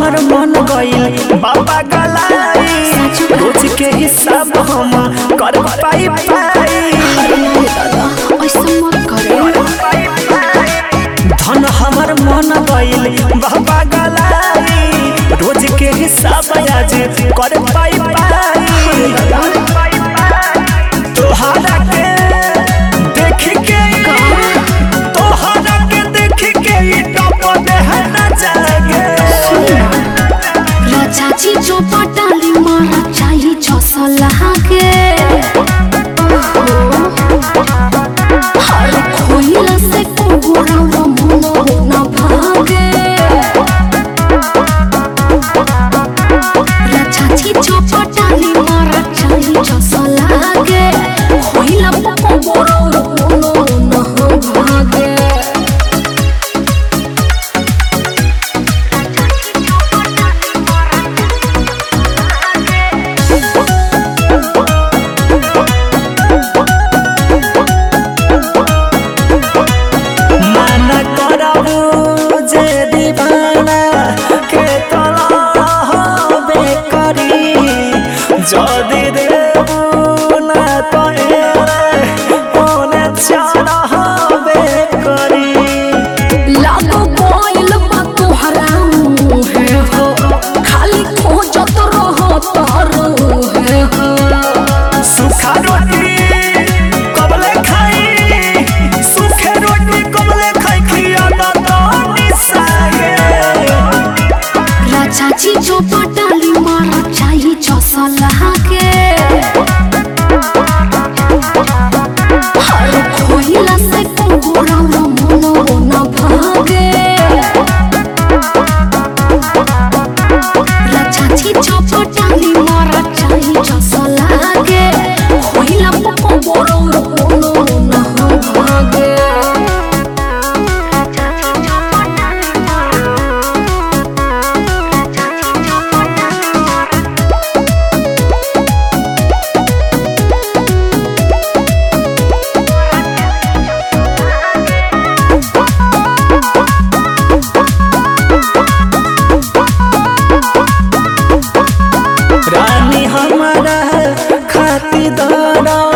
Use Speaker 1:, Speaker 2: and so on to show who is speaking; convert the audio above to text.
Speaker 1: हमर मन गइल बाबा गलाई रोज के हिसाब हम कर पाई पाई
Speaker 2: अरे दादा ऐसा मत करे
Speaker 1: धन हमर मन गइल बाबा गलाई रोज के हिसाब आज कर पाई पाई तोहरा के देख के तोहरा के देख के ई टप देह न जागे
Speaker 2: चाची जो पटाली मारा चाहिए छसला के हर खोइला से कुगुरा मन न भागे चाची जो पटाली मारा चाहिए छसला के खोइला कुगुरा मन न भागे
Speaker 1: माना करबू जे दीवाना के तला होबे करी যদি দেবু না তো এরে মনে চারা হবে করি
Speaker 2: लागो कोइल बा तोहरा मुहे हो खाली खोजत रहो तारो है हो
Speaker 1: सुखा रोटी कबले खाई सुखे रोटी कबले खाई खिया ना तो निसागे
Speaker 2: चाची जो पटाली मारा चाहिए चसला के हर खोइला से कुगुरा मन न भागे चाची जो पटाली मारा चाहिए चसला के खोइला कुगुरा मन न भागे
Speaker 1: रानी हमारा खाती दाना